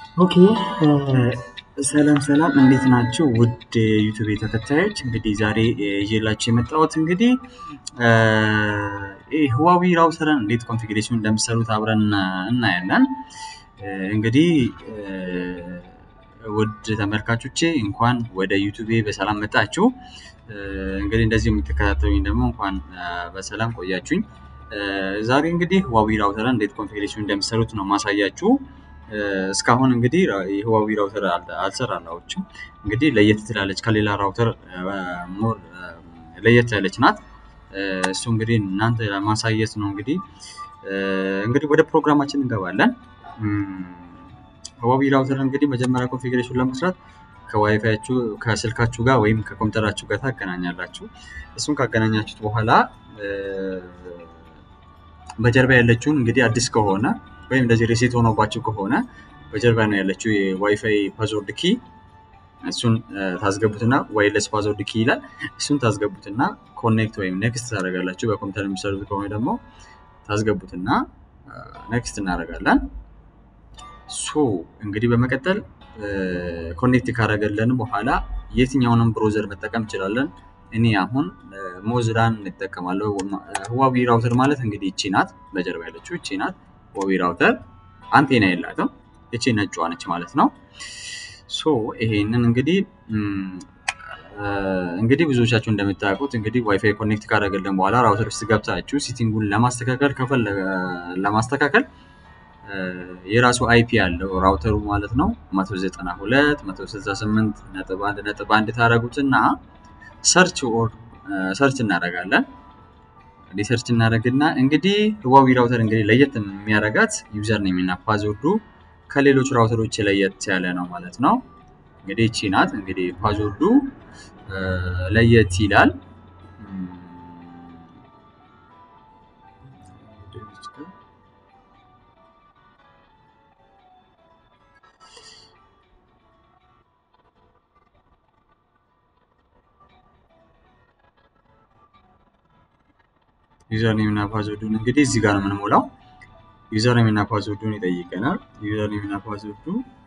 ኦኬ ሰላም ሰላም እንዴት ናችሁ? ውድ ዩቱብ ተከታዮች እንግዲህ ዛሬ ይዤላችሁ የመጣሁት እንግዲህ ህዋዊ ራውተርን እንዴት ኮንፊግሬሽን እንደምሰሩት አብረን እናያለን። እንግዲህ ውድ ተመልካቾቼ እንኳን ወደ ዩቱቤ በሰላም መጣችሁ። እንግዲህ እንደዚህ የምትከታተሉኝ ደግሞ እንኳን በሰላም ቆያችሁኝ። ዛሬ እንግዲህ ህዋዊ ራውተርን እንዴት ኮንፊግሬሽን እንደምሰሩት ነው ማሳያችሁ። እስካሁን እንግዲህ የህዋዊ ራውተር አልሰራላችሁም። እንግዲህ ለየት ትላለች ከሌላ ራውተር ሞር ለየት ያለች ናት። እሱ እንግዲህ እናንተ ለማሳየት ነው። እንግዲህ እንግዲህ ወደ ፕሮግራማችን እንገባለን። ህዋዊ ራውተር እንግዲህ መጀመሪያ ኮንፊግሬሽን ለመስራት ከዋይፋያችሁ ከስልካችሁ ጋር ወይም ከኮምፒውተራችሁ ጋር ታገናኛላችሁ። እሱን ካገናኛችሁት በኋላ በጀርባ ያለችውን እንግዲህ አዲስ ከሆነ ወይም እንደዚህ ሪሴት ሆኖባችሁ ከሆነ በጀርባ ነው ያለችው የዋይፋይ ፓስወርድ ኪ እሱን ታስገቡትና ዋይለስ ፓስወርድ ኪ ይላል። እሱን ታስገቡትና ኮኔክት ወይም ኔክስት ታደርጋላችሁ። በኮምፒውተር የሚሰሩት ከሆነ ደግሞ ታስገቡትና ኔክስት እናደርጋለን። ሶ እንግዲህ በመቀጠል ኮኔክት ካደረገልን በኋላ የትኛውንም ብሮዘር መጠቀም እንችላለን። እኔ አሁን ሞዝላን እንጠቀማለሁ። ህዋዊ ራውተር ማለት እንግዲህ እቺ ናት፣ በጀርባ ያለችው እቺ ናት። ህዋዊ ራውተር አንቴና የላትም፣ እቺ ነጯ ነች ማለት ነው። ሶ ይሄንን እንግዲህ እንግዲህ ብዙዎቻችሁ እንደምታውቁት እንግዲህ ዋይፋይ ኮኔክት ካደረገልን በኋላ ራውተር ውስጥ ገብታችሁ ሲቲንጉን ለማስተካከል ከፈለገ ለማስተካከል የራሱ አይፒ ያለው ራውተሩ ማለት ነው 192 168 ነጥብ አንድ ነጥብ አንድ ታደረጉትና ሰርች ኦር ሰርች እናደርጋለን። እንግዲህ ሰርች እናደርግና እንግዲህ ህዋዊ ራውተር እንግዲህ ለየት የሚያደርጋት ዩዘር ኔም እና ፓስወርዱ ከሌሎች ራውተሮች ለየት ያለ ነው ማለት ነው። እንግዲህ እቺ ናት። እንግዲህ ፓስወርዱ ለየት ይላል። ዩዘር ኔም እና ፓስወርዱን እንግዲህ እዚህ ጋር ነው የምንሞላው። ዩዘር ኔም እና ፓስወርዱን ይጠይቀናል። ዩዘር ኔም እና ፓስወርዱ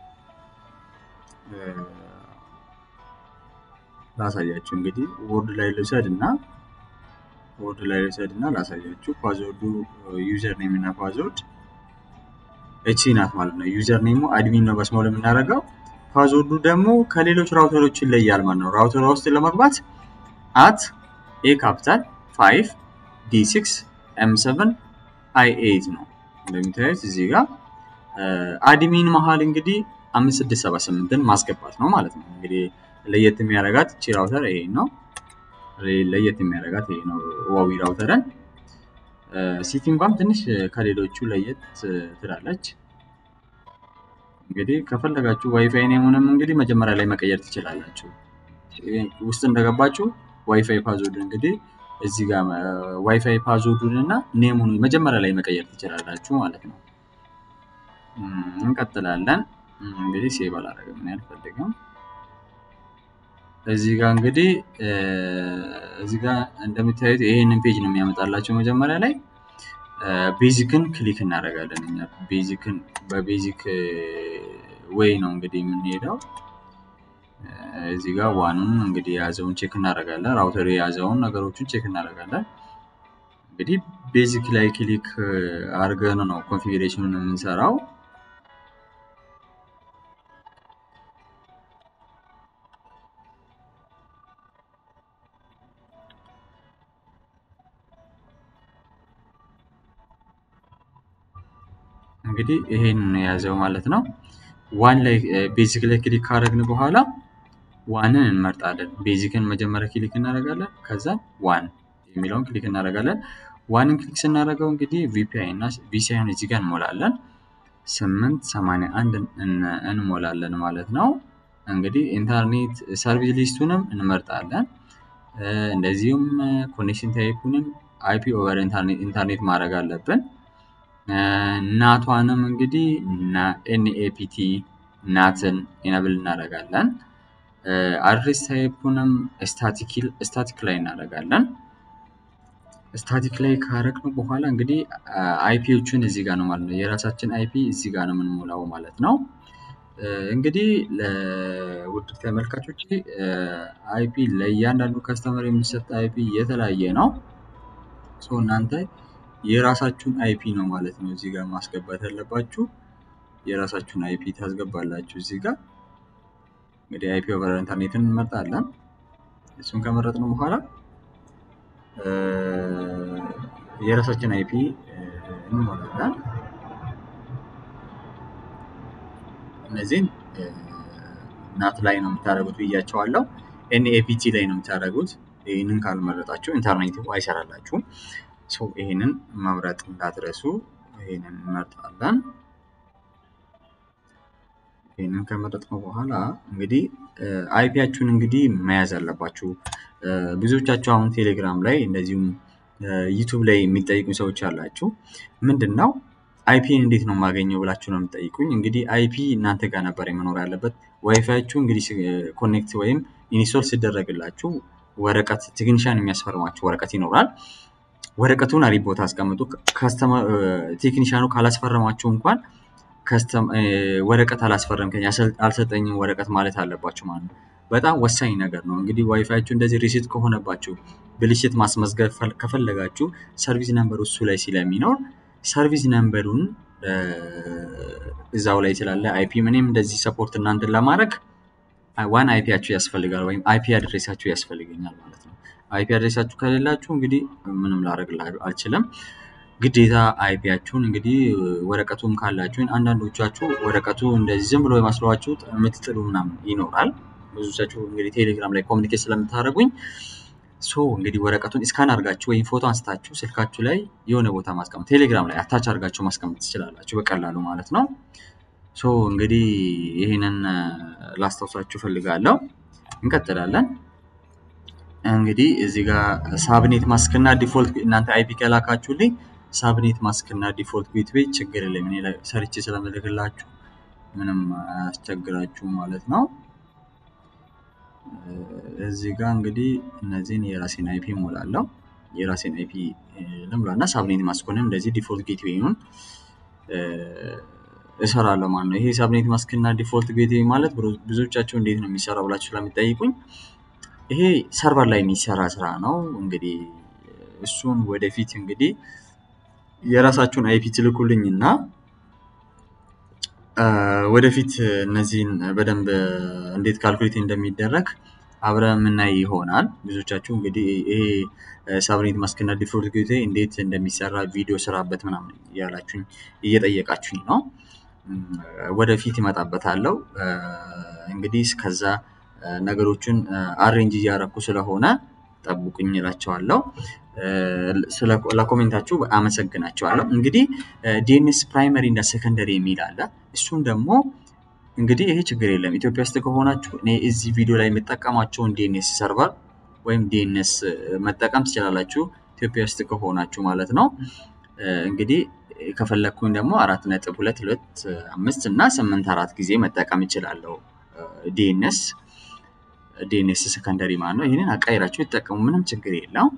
ላሳያችሁ እንግዲህ ወርድ ላይ ልውሰድ እና ወርድ ላይ ልውሰድ እና ላሳያችሁ። ፓስወርዱ ዩዘር ኔም እና ፓስወርድ እቺ ናት ማለት ነው። ዩዘር ኔሙ አድሚን ነው በስሞል የምናደርገው። ፓስወርዱ ደግሞ ከሌሎች ራውተሮች ይለያል ማለት ነው። ራውተር ውስጥ ለመግባት አት ኤ ካፒታል ፋይቭ ዲ ሲክስ ኤም ሰቨን አይ ኤይት ነው እንደሚታዩት እዚህ ጋር አድሚን መሀል እንግዲህ አምስት ስድስት ሰባ ስምንትን ማስገባት ነው ማለት ነው። እንግዲህ ለየት የሚያደርጋት እቺ ራውተር ይሄ ነው። ለየት የሚያደርጋት ይሄ ነው ህዋዊ ራውተርን። ሲቲንጓም ትንሽ ከሌሎቹ ለየት ትላለች። እንግዲህ ከፈለጋችሁ ዋይፋይ ኔሙንም እንግዲህ መጀመሪያ ላይ መቀየር ትችላላችሁ። ውስጥ እንደገባችሁ ዋይፋይ ፓስወርድ እንግዲህ እዚህ ጋር ዋይፋይ ፓስወርዱን እና ኔሙን መጀመሪያ ላይ መቀየር ትችላላችሁ ማለት ነው። እንቀጥላለን። እንግዲህ ሴቭ አላደረግም እኔ አልፈልግም። እዚህ ጋር እንግዲህ እዚህ ጋር እንደምታዩት ይሄንን ፔጅ ነው የሚያመጣላቸው። መጀመሪያ ላይ ቤዚክን ክሊክ እናደርጋለን እኛ ቤዚክን በቤዚክ ወይ ነው እንግዲህ የምንሄደው። እዚህ ጋር ዋኑን እንግዲህ የያዘውን ቼክ እናደርጋለን። ራውተሩ የያዘውን ነገሮችን ቼክ እናደርጋለን። እንግዲህ ቤዚክ ላይ ክሊክ አድርገን ነው ኮንፊግሬሽኑን የምንሰራው። እንግዲህ ይሄን የያዘው ማለት ነው። ዋን ላይ ቤዚክ ላይ ክሊክ ካደረግን በኋላ ዋንን እንመርጣለን። ቤዚክን መጀመሪያ ክሊክ እናደርጋለን። ከዛ ዋን የሚለውን ክሊክ እናደርጋለን። ዋንን ክሊክ ስናደርገው እንግዲህ ቪፒአይ እና ቪሲአይን እዚህ ጋር እንሞላለን። ስምንት ሰማንያ አንድ እንሞላለን ማለት ነው። እንግዲህ ኢንተርኔት ሰርቪስ ሊስቱንም እንመርጣለን። እንደዚሁም ኮኔክሽን ታይፑንም አይፒ ኦቨር ኢንተርኔት ማድረግ አለብን። ናቷንም እንግዲህ ኤንኤፒቲ ናትን ኢነብል እናደርጋለን። አድሬስ ታይፑንም ስታቲክ ላይ እናደርጋለን። ስታቲክ ላይ ካረግነው በኋላ እንግዲህ አይፒዎቹን እዚህ ጋር ነው ማለት ነው። የራሳችን አይፒ እዚህ ጋር ነው የምንሞላው ማለት ነው። እንግዲህ ለውድ ተመልካቾች አይፒ ለእያንዳንዱ ከስተመር የሚሰጥ አይፒ የተለያየ ነው። ሶ እናንተ የራሳችሁን አይፒ ነው ማለት ነው እዚህ ጋር ማስገባት ያለባችሁ። የራሳችሁን አይፒ ታስገባላችሁ እዚህ ጋር እንግዲህ አይፒ ኦቨር ኢንተርኔትን እንመርጣለን። እሱን ከመረጥን በኋላ የራሳችን አይፒ እንሞላለን። እነዚህን ናት ላይ ነው የምታደርጉት ብያቸዋለሁ። ኤንኤፒቲ ላይ ነው የምታደርጉት። ይህንን ካልመረጣችሁ ኢንተርኔት አይሰራላችሁም። ይህንን መምረጥ እንዳትረሱ። ይህንን እንመርጣለን። ይህንን ከመረጥነው በኋላ እንግዲህ አይፒያችሁን እንግዲህ መያዝ አለባችሁ። ብዙዎቻችሁ አሁን ቴሌግራም ላይ እንደዚሁም ዩቱብ ላይ የሚጠይቁ ሰዎች አላችሁ። ምንድን ነው አይፒን እንዴት ነው የማገኘው ብላችሁ ነው የምጠይቁኝ። እንግዲህ አይፒ እናንተ ጋር ነበር መኖር ያለበት። ዋይፋያችሁ እንግዲህ ኮኔክት ወይም ኢንስቶል ሲደረግላችሁ ወረቀት ቴክኒሻን የሚያስፈርማችሁ ወረቀት ይኖራል። ወረቀቱን አሪፍ ቦታ አስቀምጡ። ቴክኒሻኑ ካላስፈረማችሁ እንኳን ወረቀት አላስፈረምከኝ አልሰጠኝም ወረቀት ማለት አለባችሁ ማለት ነው። በጣም ወሳኝ ነገር ነው። እንግዲህ ዋይፋያችሁ እንደዚህ ሪሲት ከሆነባችሁ ብልሽት ማስመዝገብ ከፈለጋችሁ ሰርቪስ ነምበሩ እሱ ላይ ስለሚኖር ሰርቪስ ነምበሩን እዛው ላይ ስላለ አይፒ ምንም እንደዚህ ሰፖርት እናንተን ለማድረግ ዋን አይፒያችሁ ያስፈልጋል ወይም አይፒ አድሬሳችሁ ያስፈልገኛል ማለት ነው። አይፒ አድሬሳችሁ ከሌላችሁ እንግዲህ ምንም ላደርግ አልችልም። ግዴታ አይፒያችሁን እንግዲህ ወረቀቱም ካላችሁ አንዳንዶቻችሁ ወረቀቱ እንደዚህ ዝም ብሎ የማስለዋችሁ የምትጥሉ ምናምን ይኖራል። ብዙዎቻችሁ እንግዲህ ቴሌግራም ላይ ኮሚኒኬት ስለምታደርጉኝ ሶ እንግዲህ ወረቀቱን እስካን አድርጋችሁ ወይም ፎቶ አንስታችሁ ስልካችሁ ላይ የሆነ ቦታ ማስቀመጥ ቴሌግራም ላይ አታች አድርጋችሁ ማስቀመጥ ትችላላችሁ በቀላሉ ማለት ነው። ሶ እንግዲህ ይህንን ላስታውሳችሁ ፈልጋለሁ። እንቀጥላለን። እንግዲህ እዚህ ጋር ሳብኔት ማስክ እና ዲፎልት እናንተ አይፒ ከላካችሁልኝ ሳብኔት ማስክ እና ዲፎልት ጌትዌይ ችግር የለም። እኔ ሰርቼ ስለምልክላችሁ ምንም አያስቸግራችሁም ማለት ነው። እዚህ ጋር እንግዲህ እነዚህን የራሴን አይፒ ሞላለሁ። የራሴን አይፒ ልምላ እና ሳብኔት ማስኮንም እንደዚህ ዲፎልት ጌትዌይን እሰራለሁ ማለት ነው። ይሄ ሳብኔት ማስክ እና ዲፎልት ጌትዌይ ማለት ብዙዎቻቸው እንዴት ነው የሚሰራው ብላችሁ ስለሚጠይቁኝ ይሄ ሰርቨር ላይ የሚሰራ ስራ ነው። እንግዲህ እሱን ወደፊት እንግዲህ የራሳችሁን አይፒ ትልኩልኝ እና ወደፊት እነዚህን በደንብ እንዴት ካልኩሌት እንደሚደረግ አብረ የምናይ ይሆናል። ብዙዎቻችሁ እንግዲህ ይሄ ሳብኔት ማስክ እና ዲፎልት ጌትዌይ እንዴት እንደሚሰራ ቪዲዮ ስራበት ምናምን እያላችሁኝ እየጠየቃችሁኝ ነው። ወደፊት ይመጣበታለው። እንግዲህ እስከዛ ነገሮችን አሬንጅ እያረኩ ስለሆነ ጠብቁኝ እላቸዋለሁ። ለኮሜንታችሁ አመሰግናቸዋለሁ። እንግዲህ ዲኤንኤስ ፕራይመሪ እና ሰከንደሪ የሚል አለ። እሱም ደግሞ እንግዲህ ይሄ ችግር የለም ኢትዮጵያ ውስጥ ከሆናችሁ እኔ እዚህ ቪዲዮ ላይ የምጠቀማቸውን ዲኤንኤስ ሰርቨር ወይም ዲኤንኤስ መጠቀም ትችላላችሁ ኢትዮጵያ ውስጥ ከሆናችሁ ማለት ነው። እንግዲህ ከፈለግኩኝ ደግሞ አራት ነጥብ ሁለት ሁለት አምስት እና ስምንት አራት ጊዜ መጠቀም እችላለሁ ዲኤንኤስ ዲኤንኤስ ሰከንደሪ ማለት ነው። ይህንን አቃይራችሁ ይጠቀሙ፣ ምንም ችግር የለው።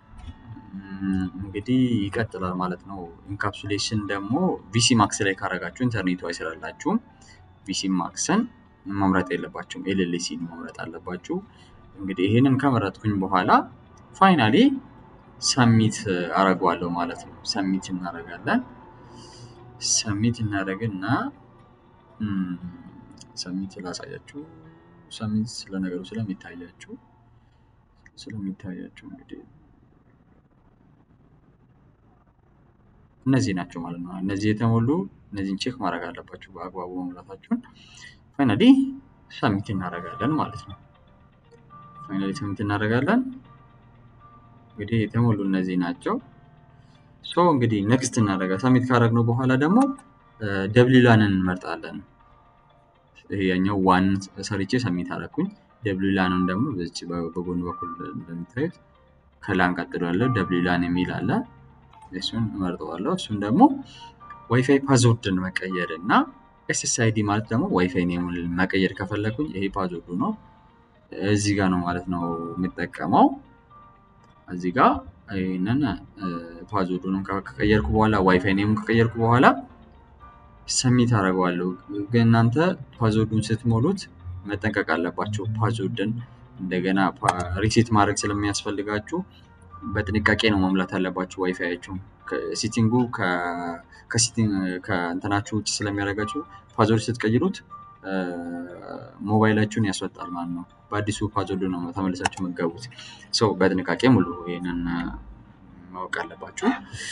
እንግዲህ ይቀጥላል ማለት ነው። ኢንካፕሱሌሽን ደግሞ ቪሲ ማክስ ላይ ካረጋችሁ ኢንተርኔቱ አይሰራላችሁም። ቪሲ ማክስን መምረጥ የለባችሁም፣ ኤልኤልሲን መምረጥ አለባችሁ። እንግዲህ ይህንን ከመረጥኩኝ በኋላ ፋይናሊ ሰሚት አረገዋለሁ ማለት ነው። ሰሚት እናደርጋለን። ሰሚት እናደርግና ሰሚት ላሳያችሁ ሰሚት ስለነገሩ ስለሚታያችሁ ስለሚታያችሁ እንግዲህ እነዚህ ናቸው ማለት ነው። እነዚህ የተሞሉ እነዚህን ቼክ ማድረግ አለባችሁ በአግባቡ መሙላታችሁን። ፋይናሊ ሰሚት እናደርጋለን ማለት ነው። ፋይናሊ ሰሚት እናደርጋለን። እንግዲህ የተሞሉ እነዚህ ናቸው። ሶ እንግዲህ ነክስት እናደርጋለን። ሰሚት ካደረግነው በኋላ ደግሞ ደብሊው ላንን እንመርጣለን። ይሄኛው ዋን ሰርቼ ሰሚት አደረኩኝ። ደብሊው ላንን ደግሞ በዚች በጎን በኩል እንደምታዩት ከላን ቀጥሎ ያለው ደብሊው ላን የሚል አለ። እሱን እመርጠዋለሁ። እሱም ደግሞ ዋይፋይ ፓስወርድን መቀየር እና ኤስኤስአይዲ ማለት ደግሞ ዋይፋይ ኔሙን መቀየር ከፈለኩኝ ይሄ ፓስወርዱ ነው። እዚህ ጋር ነው ማለት ነው የምጠቀመው። እዚህ ጋር ይህንን ፓስወርዱንም ከቀየርኩ በኋላ ዋይፋይ ኔሙን ከቀየርኩ በኋላ ሰሚት አደርገዋለሁ። ግን እናንተ ፓስወርዱን ስትሞሉት መጠንቀቅ አለባቸው። ፓስወርድን እንደገና ሪሴት ማድረግ ስለሚያስፈልጋችሁ በጥንቃቄ ነው መሙላት ያለባችሁ። ዋይፋያችሁ ሲቲንጉ ከእንትናችሁ ውጭ ስለሚያደርጋችሁ ፓስወርድ ስትቀይሩት ሞባይላችሁን ያስወጣል ማለት ነው። በአዲሱ ፓስወርድ ነው ተመልሳችሁ የምትገቡት። ሰው በጥንቃቄ ሙሉ ይህንን ማወቅ አለባችሁ።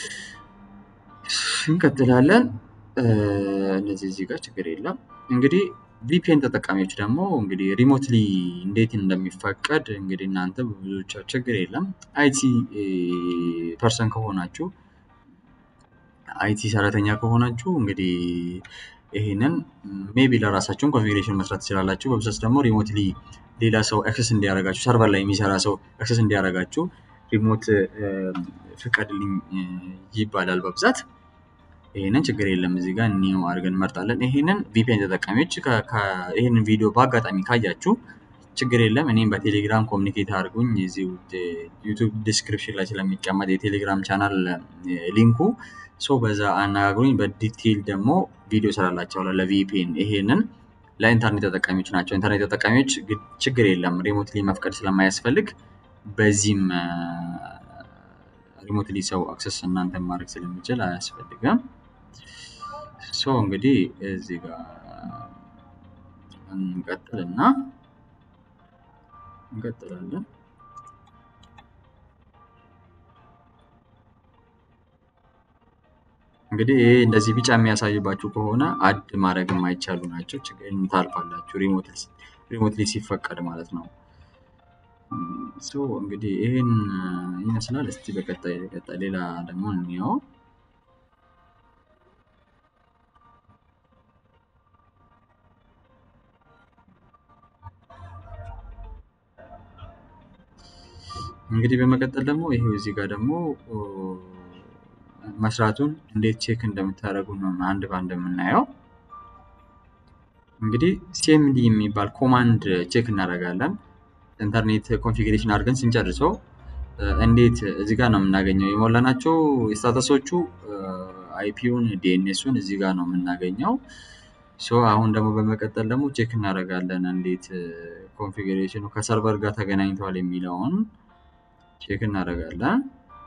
እንቀጥላለን። እነዚህ እዚህ ጋር ችግር የለም። እንግዲህ ቪፒኤን ተጠቃሚዎች ደግሞ እንግዲህ ሪሞትሊ እንዴት እንደሚፈቀድ እንግዲህ እናንተ ብዙዎቻችሁ ችግር የለም አይቲ ፐርሰን ከሆናችሁ አይቲ ሰራተኛ ከሆናችሁ እንግዲህ ይህንን ሜቢ ለራሳችሁን ኮንፊግሬሽን መስራት ትችላላችሁ። በብዛት ደግሞ ሪሞትሊ ሌላ ሰው አክሰስ እንዲያደርጋችሁ ሰርቨር ላይ የሚሰራ ሰው አክሰስ እንዲያደርጋችሁ ሪሞት ፍቀድልኝ ይባላል በብዛት ይህንን ችግር የለም። እዚህ ጋር ኒው አድርገን እንመርጣለን። ይህንን ቪፒኤን ተጠቃሚዎች ይህንን ቪዲዮ በአጋጣሚ ካያችሁ ችግር የለም። እኔም በቴሌግራም ኮሚኒኬት አድርጉኝ። እዚሁ ዩቱብ ዲስክሪፕሽን ላይ ስለሚቀመጥ የቴሌግራም ቻናል ሊንኩ ሶ በዛ አነጋግሩኝ። በዲቴይል ደግሞ ቪዲዮ ስላላቸዋለሁ ለቪፒኤን። ይሄንን ለኢንተርኔት ተጠቃሚዎች ናቸው። ኢንተርኔት ተጠቃሚዎች ችግር የለም ሪሞትሊ መፍቀድ ስለማያስፈልግ በዚህም ሪሞትሊ ሰው አክሰስ እናንተ ማድረግ ስለሚችል አያስፈልግም። ሶ እንግዲህ እዚህ ጋር እንቀጥልና እንቀጥላለን። እንግዲህ ይህ እንደዚህ ቢጫ የሚያሳይባችሁ ከሆነ አድ ማድረግ የማይቻሉ ናቸው። ችግር ታልፋላችሁ፣ ሪሞትሊ ሲፈቀድ ማለት ነው። ሶ እንግዲህ ይህን ይመስላል። እስቲ በቀጣይ ቀጣይ ሌላ ደግሞ እንየው። እንግዲህ በመቀጠል ደግሞ ይሄው እዚህ ጋር ደግሞ መስራቱን እንዴት ቼክ እንደምታደርጉ ነው አንድ ባንድ የምናየው። እንግዲህ ሲኤምዲ የሚባል ኮማንድ ቼክ እናደርጋለን። ኢንተርኔት ኮንፊግሬሽን አድርገን ስንጨርሰው እንዴት እዚህ ጋር ነው የምናገኘው። የሞላናቸው ስታተሶቹ አይፒውን ዲኤንኤሱን እዚህ ጋር ነው የምናገኘው። ሶ አሁን ደግሞ በመቀጠል ደግሞ ቼክ እናደርጋለን እንዴት ኮንፊግሬሽኑ ከሰርቨር ጋር ተገናኝተዋል የሚለውን ቼክ እናደርጋለን።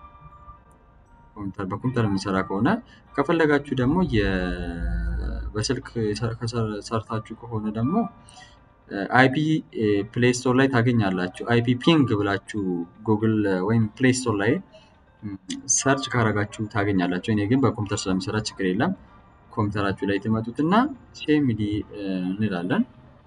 በኮምፒውተር የሚሰራ ከሆነ ከፈለጋችሁ ደግሞ በስልክ ሰርታችሁ ከሆነ ደግሞ አይፒ ፕሌይ ስቶር ላይ ታገኛላችሁ። አይፒ ፒንግ ብላችሁ ጉግል ወይም ፕሌይ ስቶር ላይ ሰርች ካረጋችሁ ታገኛላችሁ። እኔ ግን በኮምፒውተር ስለሚሰራ ችግር የለም። ኮምፒውተራችሁ ላይ ትመጡትና ሲኤምዲ እንላለን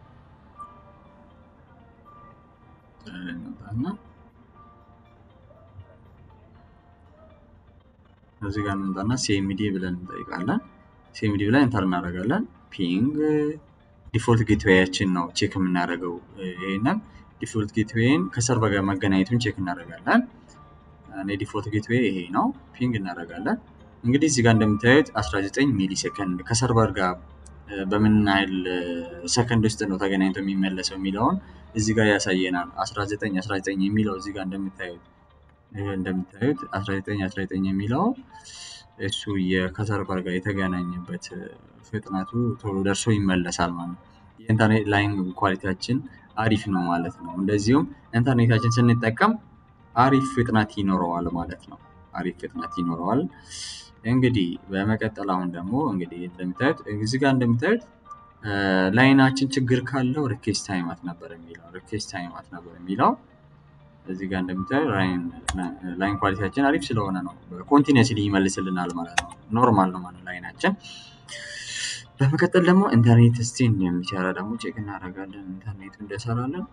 እዚህ ጋር እንምጣና ሲኤምዲ ብለን እንጠይቃለን። ሲኤምዲ ብለን ኢንተር እናደርጋለን። ፒንግ ዲፎልት ጌትዌያችን ነው ቼክ የምናደርገው። ይህንን ዲፎልት ጌትዌይን ከሰርቨር ጋር መገናኘቱን ቼክ እናደርጋለን። እኔ ዲፎልት ጌትዌይ ይሄ ነው። ፒንግ እናደርጋለን። እንግዲህ እዚህ ጋር እንደምታዩት 19 ሚሊ ሰከንድ ከሰርቨር ጋር በምን ያህል ሰከንድ ውስጥ ነው ተገናኝቶ የሚመለሰው የሚለውን እዚህ ጋር ያሳየናል። 19 19 የሚለው እዚህ ጋር እንደምታዩት እንደምታዩት 19 19 የሚለው እሱ ከሰርቨር ጋር የተገናኘበት ፍጥነቱ ቶሎ ደርሶ ይመለሳል ማለት ነው። የኢንተርኔት ላይን ኳሊቲያችን አሪፍ ነው ማለት ነው። እንደዚሁም ኢንተርኔታችን ስንጠቀም አሪፍ ፍጥነት ይኖረዋል ማለት ነው። አሪፍ ፍጥነት ይኖረዋል። እንግዲህ በመቀጠል አሁን ደግሞ እንግዲህ እንደምታዩት እዚህ ጋር እንደምታዩት ላይናችን ችግር ካለው ሪኬስት ታይማት ነበር የሚለው ሪኬስት ታይማት ነበር የሚለው እዚህ ጋር እንደምታዩ ላይን ኳሊቲያችን አሪፍ ስለሆነ ነው ኮንቲኒስሊ ይመልስልናል ማለት ነው። ኖርማል ነው ማለት ላይናችን። በመቀጠል ደግሞ ኢንተርኔት እስቲ እንደሚሰራ ደግሞ ቼክ እናደርጋለን። ኢንተርኔቱ እንደሰራለን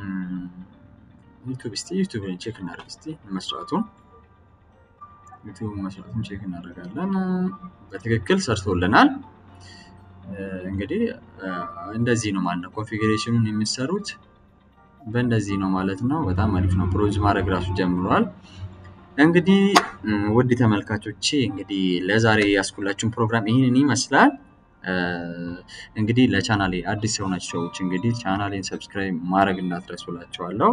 ዩቱብ እስቲ ዩቱብን ቼክ እናደርግ እስቲ መስራቱን ዩቱብ መስራቱን ቼክ እናደርጋለን። በትክክል ሰርቶልናል። እንግዲህ እንደዚህ ነው ማለት ነው ኮንፊግሬሽኑን የሚሰሩት በእንደዚህ ነው ማለት ነው። በጣም አሪፍ ነው። ፕሮዝ ማድረግ ራሱ ጀምሯል። እንግዲህ ውድ ተመልካቾቼ እንግዲህ ለዛሬ ያስኩላችሁን ፕሮግራም ይህንን ይመስላል። እንግዲህ ለቻናሌ አዲስ የሆናችሁ ሰዎች እንግዲህ ቻናሌን ሰብስክራይብ ማድረግ እንዳትረሱላችኋለሁ።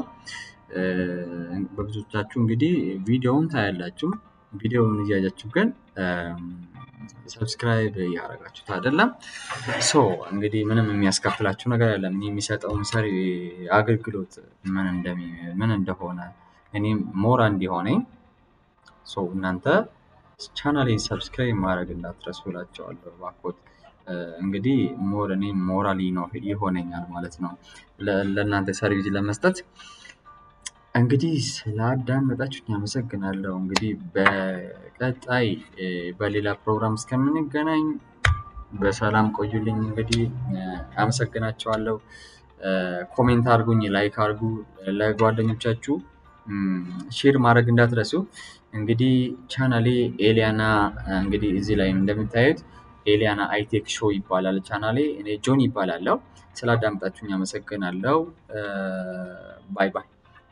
በብዙዎቻችሁ እንግዲህ ቪዲዮውን ታያላችሁ። ቪዲዮውን እያያችሁ ግን ሰብስክራይብ እያደረጋችሁት አይደለም። ሶ እንግዲህ ምንም የሚያስከፍላችሁ ነገር የለም። እኔ የሚሰጠውን ሰሪ አገልግሎት ምን እንደሚ ምን እንደሆነ እኔም ሞራ እንዲሆነኝ ሶ እናንተ ቻናሌን ሰብስክራይብ ማድረግ እንዳትረሱ እላቸዋለሁ። እባክዎት እንግዲህ ሞር እኔም ሞራል ይሆነኛል ማለት ነው ለ- ለእናንተ ሰርቪስ ለመስጠት እንግዲህ ስላዳመጣችሁኝ አመሰግናለሁ። እንግዲህ በቀጣይ እ፣ በሌላ ፕሮግራም እስከምንገናኝ በሰላም ቆዩልኝ። እንግዲህ እ፣ አመሰግናቸዋለሁ። እ፣ ኮሜንት አድርጉኝ፣ ላይክ አድርጉ፣ ለጓደኞቻችሁ እም፣ ሼር ማድረግ እንዳትረሱ። እንግዲህ ቻናሌ ኤሊያና እንግዲህ እዚህ ላይ እንደምታዩት ኤሊያና አይቴክ ሾው ይባላል ቻናሌ። እኔ ጆን ይባላለሁ። ስላዳመጣችሁኝ አመሰግናለሁ። እ፣ ባይ ባይ።